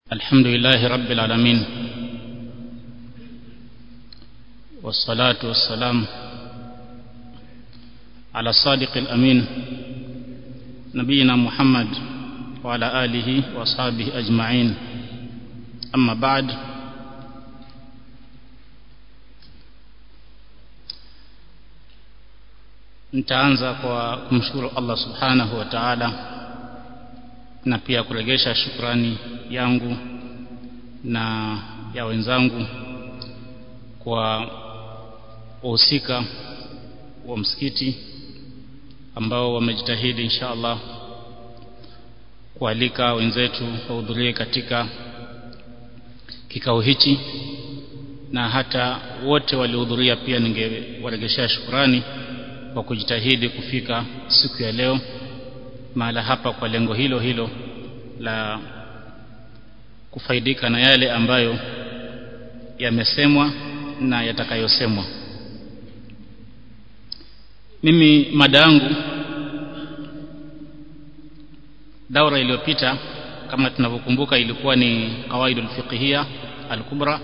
الحمد لله رب العالمين والصلاة والسلام على الصادق الأمين نبينا محمد وعلى آله وأصحابه أجمعين أما بعد nitaanza kwa kumshukuru Allah subhanahu wa ta'ala na pia kuregesha shukrani yangu na ya wenzangu kwa wahusika wa msikiti ambao wamejitahidi insha Allah kualika wenzetu wahudhurie katika kikao hichi na hata wote waliohudhuria pia ningewaregeshea shukrani kwa kujitahidi kufika siku ya leo mahala hapa kwa lengo hilo hilo la kufaidika na yale ambayo yamesemwa na yatakayosemwa mimi mada yangu daura iliyopita kama tunavyokumbuka ilikuwa ni qawaidul fiqhiyya al-kubra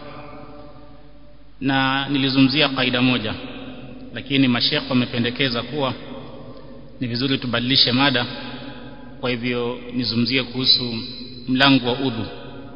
na nilizungumzia kaida moja lakini mashekh wamependekeza kuwa ni vizuri tubadilishe mada kwa hivyo nizungumzie kuhusu mlango wa udhu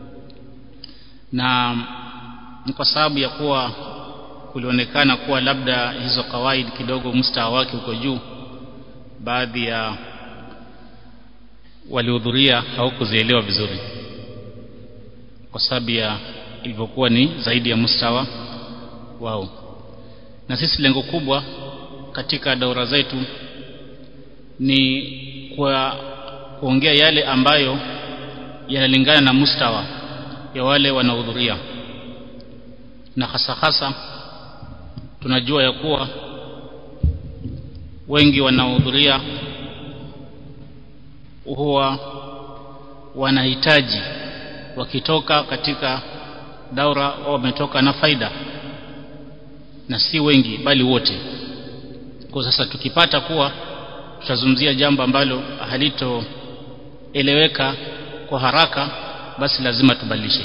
na ni kwa sababu ya kuwa kulionekana kuwa labda hizo kawaid kidogo mustawa wake uko juu baadhi ya walihudhuria hawakuzielewa vizuri kwa sababu ya ilivyokuwa ni zaidi ya mustawa wao na sisi lengo kubwa katika daura zetu ni kwa kuongea yale ambayo yanalingana na mustawa ya wale wanaohudhuria na hasa hasa tunajua ya kuwa wengi wanaohudhuria huwa wanahitaji wakitoka katika daura au wametoka na faida na si wengi bali wote kwa sasa tukipata kuwa tutazungumzia jambo ambalo halitoeleweka kwa haraka basi lazima tubadilishe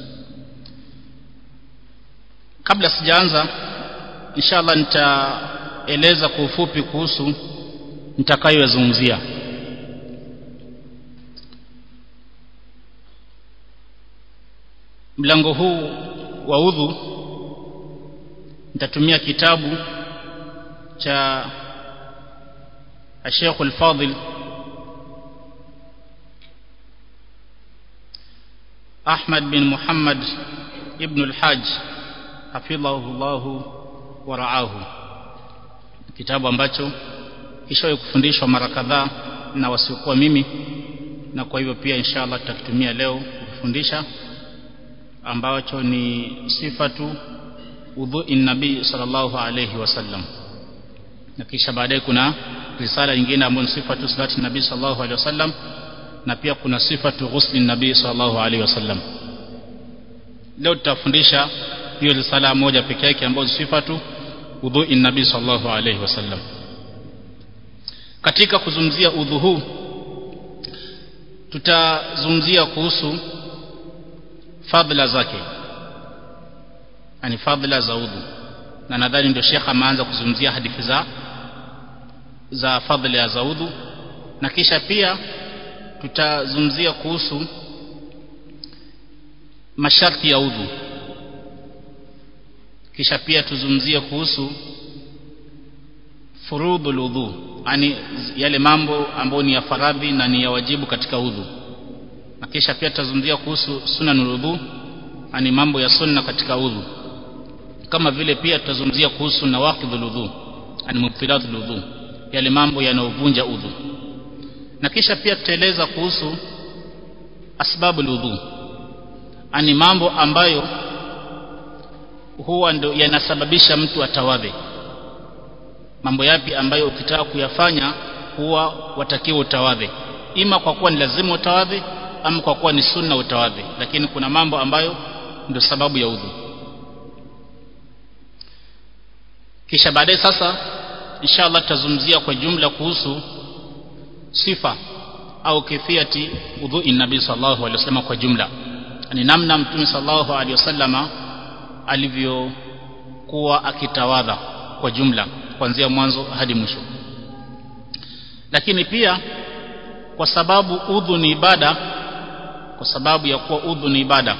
kabla sijaanza inshallah nitaeleza kwa ufupi kuhusu nitakayozungumzia mlango huu wa udhu nitatumia kitabu cha الشيخ الفاضل أحمد بن محمد ابن الحاج حفظه الله ورعاه kitabu ambacho kishawahi kufundishwa mara kadhaa na wasiokuwa mimi na kwa hivyo pia inshallah tutakitumia leo kufundisha ambacho ni sifatu udhu'i nabii sallallahu alayhi wasallam na kisha baadaye kuna risala nyingine ambayo ni sifatu salati nabii sallallahu alayhi wasallam na pia kuna sifatu ghusli nabii sallallahu alayhi wasallam leo tutafundisha hiyo risala moja pekee yake ambayo sifatu udhu'i nabii sallallahu alayhi wasallam katika kuzungumzia udhu huu tutazungumzia kuhusu fadhila zake yani fadhila za udhu na nadhani ndio shekha ameanza kuzungumzia hadithi za za fadhila za udhu na kisha pia tutazungumzia kuhusu masharti ya udhu kisha pia tuzungumzie kuhusu furudhul udhu yani yale mambo ambayo ni ya faradhi na ni ya wajibu katika udhu na kisha pia tutazungumzia kuhusu sunanul udhu yani mambo ya sunna katika udhu kama vile pia tutazungumzia kuhusu nawaqidhul udhu yani mubtilatul udhu yale mambo yanayovunja udhu na kisha pia tutaeleza kuhusu asbabul udhu ani mambo ambayo huwa ndo yanasababisha mtu atawadhe mambo yapi ambayo ukitaka kuyafanya huwa watakiwa utawadhe ima kwa kuwa ni lazima utawadhe ama kwa kuwa ni sunna utawadhe lakini kuna mambo ambayo ndio sababu ya udhu kisha baadaye sasa inshallah tutazungumzia kwa jumla kuhusu sifa au kifiyati udhui nabii sallallahu alaihi wasallam kwa jumla ni namna mtume sallallahu alaihi wasallama alivyokuwa akitawadha kwa jumla kuanzia mwanzo hadi mwisho lakini pia kwa sababu udhu ni ibada kwa sababu ya kuwa udhu ni ibada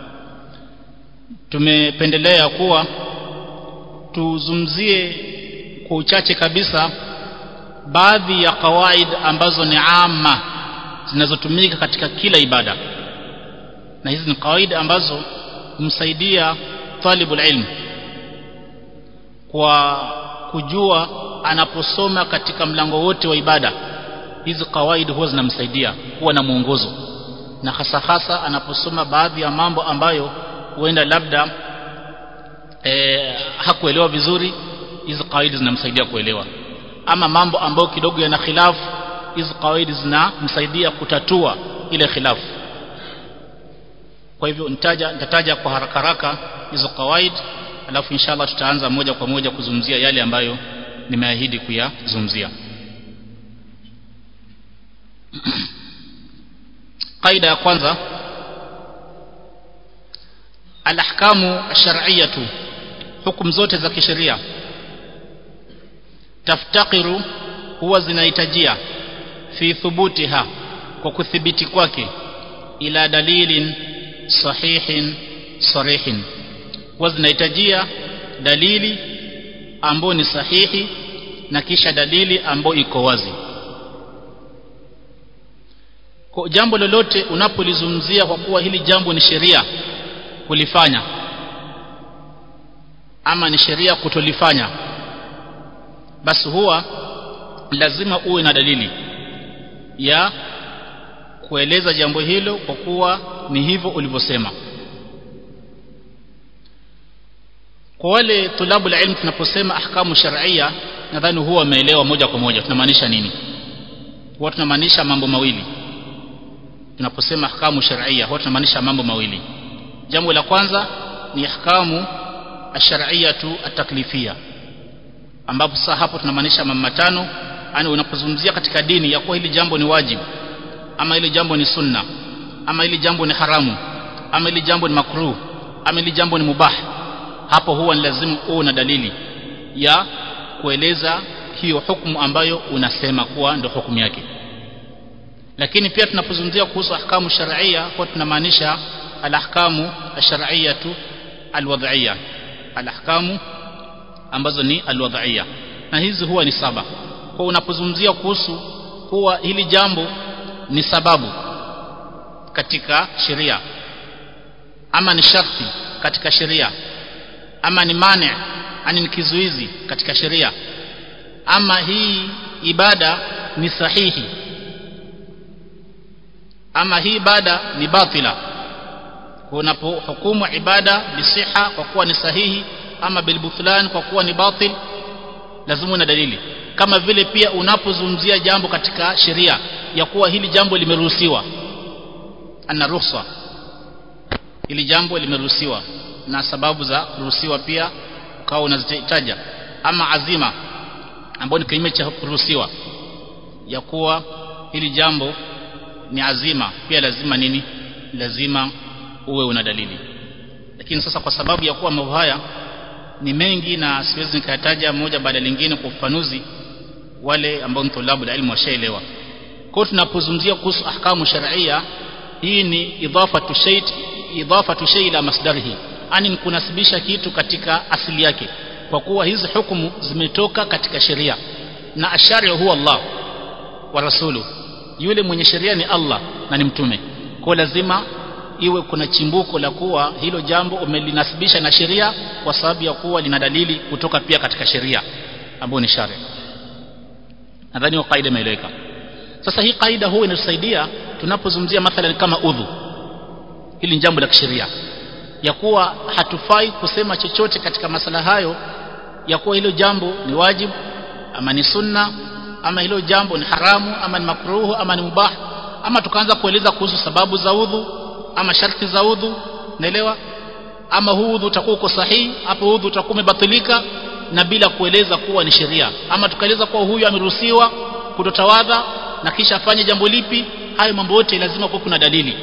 tumependelea kuwa tuzumzie kwa uchache kabisa baadhi ya kawaid ambazo ni ama zinazotumika katika kila ibada na hizi ni kawaida ambazo humsaidia talibul ilm kwa kujua anaposoma katika mlango wote wa ibada hizi kawaida huwa zinamsaidia kuwa na mwongozo na hasa hasa anaposoma baadhi ya mambo ambayo huenda labda e, hakuelewa vizuri hizi kawaida zinamsaidia kuelewa ama mambo ambayo kidogo yana khilafu hizi kawaida zinamsaidia kutatua ile khilafu kwa hivyo nitaja nitataja kwa haraka haraka hizo kawaid alafu inshallah tutaanza moja kwa moja kuzungumzia yale ambayo nimeahidi kuyazungumzia qaida ya kwanza alahkamu shar'iyatu hukum zote za kisheria taftakiru huwa zinahitajia fi thubutiha kwa kuthibiti kwake ila dalilin sahihin sarihin huwa zinahitajia dalili ambayo ni sahihi na kisha dalili ambayo iko wazi kwa jambo lolote unapolizungumzia kwa kuwa hili jambo ni sheria kulifanya ama ni sheria kutolifanya basi huwa lazima uwe na dalili ya kueleza jambo hilo kwa kuwa ni hivyo ulivyosema kwa wale tulabu la ilmu tunaposema ahkamu shar'ia nadhani huwa wameelewa moja kwa moja tunamaanisha nini huwa tunamaanisha mambo mawili tunaposema ahkamu shar'ia huwa tunamaanisha mambo mawili jambo la kwanza ni ahkamu ash-shar'iyyatu at-taklifiyya ambapo sasa hapo tunamaanisha mambo matano yani unapozungumzia katika dini ya kuwa hili jambo ni wajibu ama hili jambo ni sunna ama hili jambo ni haramu ama hili jambo ni makruh ama hili jambo ni mubah hapo huwa ni lazima uwe na dalili ya kueleza hiyo hukumu ambayo unasema kuwa ndio hukumu yake lakini pia tunapozungumzia kuhusu ahkamu shar'iyya kwa tunamaanisha alahkamu ash-shar'iyyatu alwad'iyya alahkamu ambazo ni alwad'iyya na hizi huwa ni saba kwa unapozungumzia kuhusu kuwa hili jambo ni sababu katika sheria ama ni sharti katika sheria ama ni mane ani ni kizuizi katika sheria ama hii ibada ni sahihi ama hii ibada ni batila unapohukumu ibada bisiha kwa kuwa ni sahihi ama bilbuthlan kwa kuwa ni batil lazima una dalili kama vile pia unapozungumzia jambo katika sheria ya kuwa hili jambo limeruhusiwa ana ruhusa hili jambo limeruhusiwa na sababu za kuruhusiwa pia ukawa unazitaja ama azima ambayo ni kinyume cha kuruhusiwa ya kuwa hili jambo ni azima pia lazima nini lazima uwe una dalili lakini sasa kwa sababu ya kuwa mambo haya ni mengi na siwezi nikayataja moja baada lingine kwa ufafanuzi wale ambao ni tulabu la ilmu washaelewa kwa tunapozungumzia kuhusu ahkamu shar'ia hii ni idhafatu shay idhafatu shay ila masdarihi ani kunasibisha kitu katika asili yake kwa kuwa hizi hukumu zimetoka katika sheria na ashari huwa Allah wa rasulu yule mwenye sheria ni Allah na ni mtume kwa lazima iwe kuna chimbuko la kuwa hilo jambo umelinasibisha na sheria kwa sababu ya kuwa lina dalili kutoka pia katika sheria ambayo ni sharia nadhani hiyo kaida imeeleweka sasa hii kaida huwa inatusaidia tunapozungumzia mathalan kama udhu hili ni jambo la kisheria ya kuwa hatufai kusema chochote katika masala hayo ya kuwa hilo jambo ni wajibu ama ni sunna ama hilo jambo ni haramu ama ni makruhu ama ni mubah ama tukaanza kueleza kuhusu sababu za udhu ama sharti za udhu naelewa ama huu udhu utakuwa uko sahihi hapo udhu utakuwa umebatilika na bila kueleza kuwa ni sheria ama tukaeleza kuwa huyu ameruhusiwa kutotawadha na kisha afanye jambo lipi hayo mambo yote lazima kuwa kuna dalili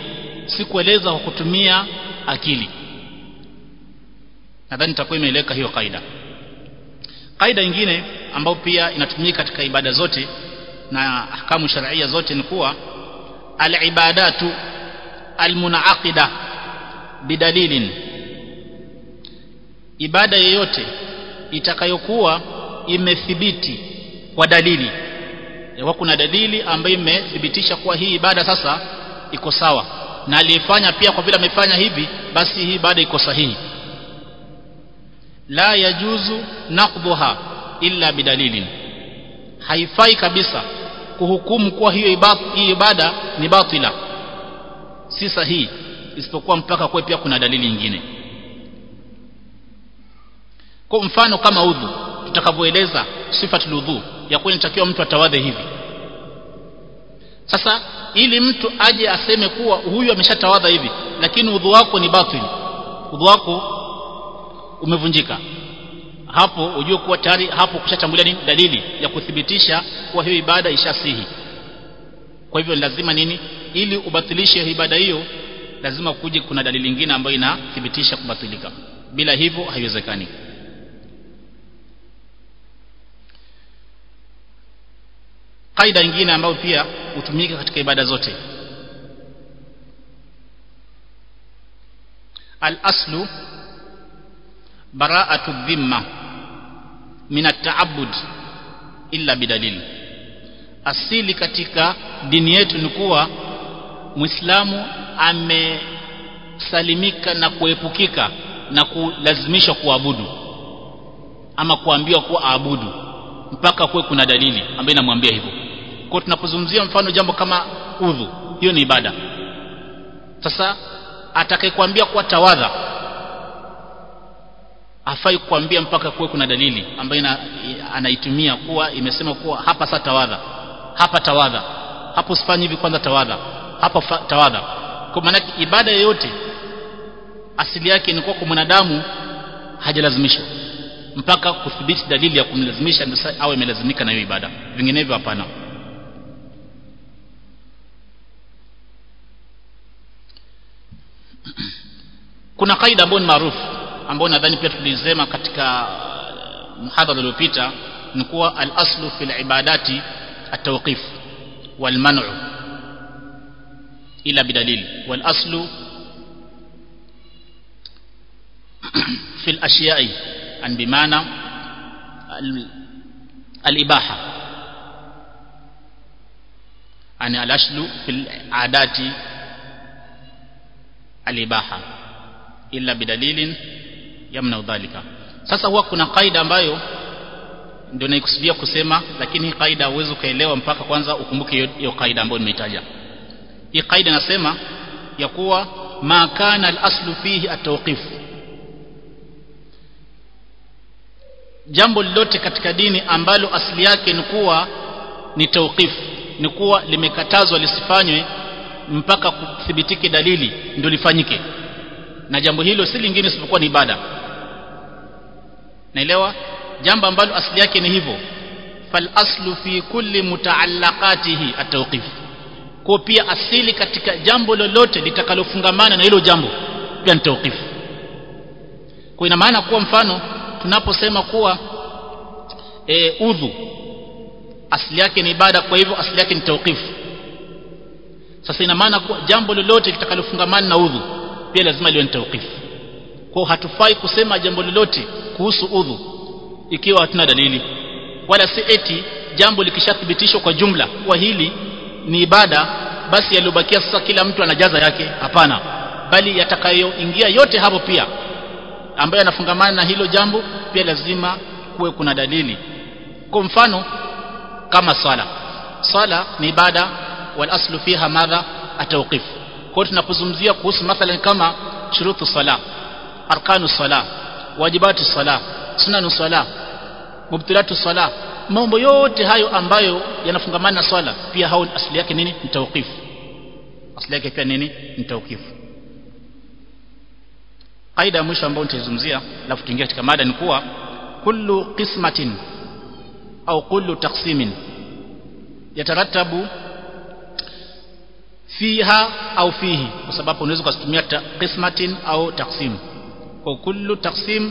si kueleza kwa kutumia akili nadhani nitakuwa imeeleka hiyo kaida kaida nyingine ambayo pia inatumika katika ibada zote na ahkamu sharia zote ni kuwa al-ibadatu al-munaqida bidalilin ibada yoyote itakayokuwa imethibiti kwa dalili yakuwa kuna dalili ambayo imethibitisha kuwa hii ibada sasa iko sawa na aliyefanya pia kwa vile amefanya hivi basi hii ibada iko sahihi la yajuzu naqdhuha illa bidalilin haifai kabisa kuhukumu kuwa hiyo ibada, hii ibada ni batila si sahihi isipokuwa mpaka kuwe pia kuna dalili nyingine kwa mfano kama udhu tutakavyoeleza sifatul udhu ya kuwa inatakiwa mtu atawadhe hivi sasa ili mtu aje aseme kuwa huyu ameshatawadha hivi lakini udhu wako ni batil udhu wako umevunjika hapo ujue kuwa tayari hapo kushatambulia nini dalili ya kuthibitisha kuwa hiyo ibada ishasihi kwa hivyo lazima nini ili ubatilishe ibada hiyo lazima kuje kuna dalili nyingine ambayo inathibitisha kubatilika bila hivyo haiwezekani kaida nyingine ambayo pia hutumika katika ibada zote al-aslu bara'atu dhimma min at-ta'abbud illa bidalil asili katika dini yetu ni kuwa muislamu amesalimika na kuepukika na kulazimishwa kuabudu ama kuambiwa kuwa aabudu mpaka kuwe kuna dalili ambayo inamwambia hivyo kwa tunapozungumzia mfano jambo kama udhu hiyo ni ibada sasa atakayekwambia kuwa tawadha hafai kukwambia mpaka kuwe kuna dalili ambayo ina, anaitumia kuwa imesema kuwa hapa sa tawadha hapa tawadha hapo usifanye hivi kwanza tawadha hapa tawadha kwa maana ibada yoyote asili yake ni kuwa kwa mwanadamu hajalazimishwa mpaka kudhibiti dalili ya kumlazimisha ndio awe amelazimika na hiyo ibada vinginevyo hapana kuna kaida ambayo ni maarufu ambayo nadhani pia tulisema katika muhadhara uliopita ni kuwa al-aslu fil ibadati at-tawqif wal man'u ila bidalil wal aslu fil ashiya'i an bimana al-ibaha ani al-aslu fil adati al-ibaha illa bidalilin yamna dhalika sasa huwa kuna kaida ambayo ndio naikusudia kusema lakini hii kaida huwezi ukaelewa mpaka kwanza ukumbuke hiyo kaida ambayo nimeitaja hii kaida nasema ya kuwa ma kana al-aslu fihi at-tawqif jambo lolote katika dini ambalo asili yake ni kuwa ni tawqif ni kuwa limekatazwa lisifanywe mpaka kuthibitike dalili ndio lifanyike na jambo hilo si lingine isipokuwa ni ibada naelewa jambo ambalo asili yake ni hivyo fal aslu fi kulli mutaallaqatihi at-tawqif kwa pia asili katika jambo lolote litakalofungamana na hilo jambo pia ni tawqif kwa ina maana kuwa mfano tunaposema kuwa e, udhu asili yake ni ibada kwa hivyo asili yake ni tawqif sasa ina maana kuwa jambo lolote litakalofungamana na udhu pia lazima liwe ni tawqif kwa hatufai kusema jambo lolote kuhusu udhu ikiwa hatuna dalili wala si eti jambo likishathibitishwa kwa jumla kwa hili ni ibada basi yaliyobakia sasa kila mtu anajaza yake hapana bali yatakayoingia yote hapo pia ambayo yanafungamana na hilo jambo pia lazima kuwe kuna dalili kwa mfano kama swala swala ni ibada wal aslu fiha madha atawqif kwa tunapozungumzia kuhusu mathalan kama shurutu sala arkanu sala wajibatu sala sunanu sala mubtilatu sala mambo yote hayo ambayo yanafungamana na swala pia hao asili yake nini ni tawqif asili yake pia nini ni tawqif kaida ya mwisho ambayo nitaizungumzia alafu tuingie katika mada ni kuwa kullu qismatin au kullu taqsimin yatarattabu fiha au fihi kwa sababu unaweza kutumia qismatin au taqsim kwa kullu taqsim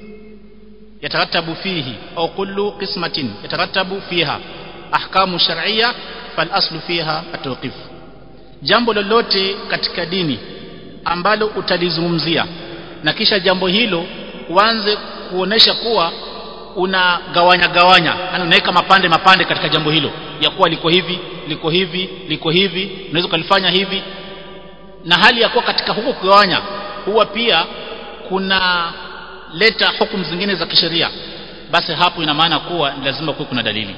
yatarattabu fihi au kullu qismatin yatarattabu fiha ahkamu shar'iyya fal aslu fiha at-tawqif jambo lolote katika dini ambalo utalizungumzia na kisha jambo hilo uanze kuonesha kuwa unagawanya gawanya yani unaweka mapande mapande katika jambo hilo ya kuwa liko hivi liko hivi liko hivi unaweza kulifanya hivi na hali ya kuwa katika huko kugawanya huwa pia kuna leta hukumu zingine za kisheria basi hapo ina maana kuwa lazima kuwe kuna dalili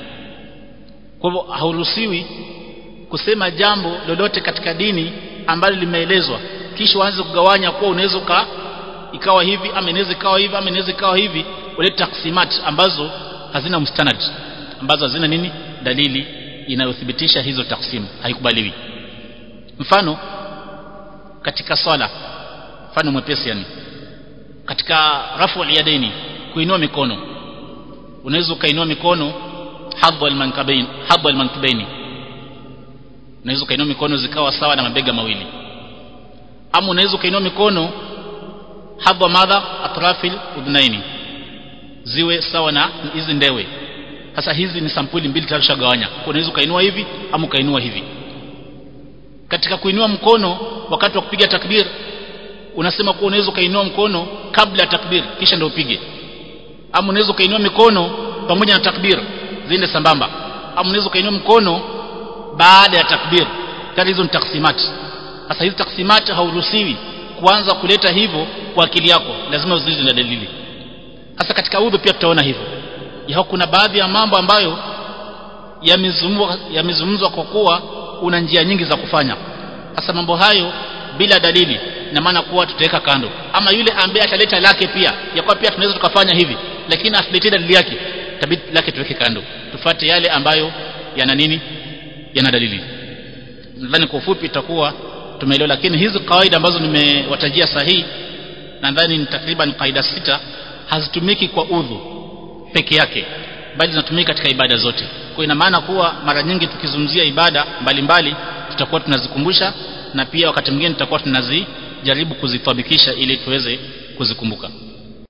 kwa hivyo hauruhusiwi kusema jambo lolote katika dini ambalo limeelezwa kisha uanze kugawanya kuwa unaweza ka ikawa hivi ama inaweza ikawa hivi ama inaweza ikawa hivi ulete taksimat ambazo hazina mstanad ambazo hazina nini dalili inayothibitisha hizo taksimu haikubaliwi mfano katika swala mfano mwepesi yani katika rafu al-yadaini kuinua mikono unaweza ukainua mikono hadha al-mankabain hadha al-mankabaini unaweza ukainua mikono zikawa sawa na mabega mawili ama unaweza ukainua mikono hadha madha atrafil udhnaini ziwe sawa na hizi ndewe sasa hizi ni sampuli mbili tatu shagawanya unaweza ukainua hivi ama ukainua hivi katika kuinua mkono wakati wa kupiga takbir unasema kuwa unaweza ukainua mkono kabla ya takbir kisha ndio upige ama unaweza ukainua mikono pamoja na takbir ziende sambamba ama unaweza ukainua mkono baada ya takbir tayari hizo ni taksimati sasa hizi taksimati hauruhusiwi kuanza kuleta hivyo kwa akili yako lazima uzilize na dalili sasa katika udhu pia tutaona hivyo ya kuna baadhi ya mambo ambayo yamezungumzwa yamezungumzwa kwa kuwa una njia nyingi za kufanya sasa mambo hayo bila dalili na maana kuwa tutaweka kando ama yule ambaye ataleta lake pia ya kwa pia tunaweza tukafanya hivi lakini asiletee dalili yake tabidi lake tuweke kando tufate yale ambayo yana nini yana dalili nadhani kwa ufupi itakuwa tumeelewa lakini hizi kawaida ambazo nimewatajia sahihi nadhani ni takriban kaida sita hazitumiki kwa udhu peke yake bali zinatumika katika ibada zote kwa ina maana kuwa mara nyingi tukizungumzia ibada mbalimbali tutakuwa tunazikumbusha na pia wakati mwingine tutakuwa tunazijaribu kuzithabikisha ili tuweze kuzikumbuka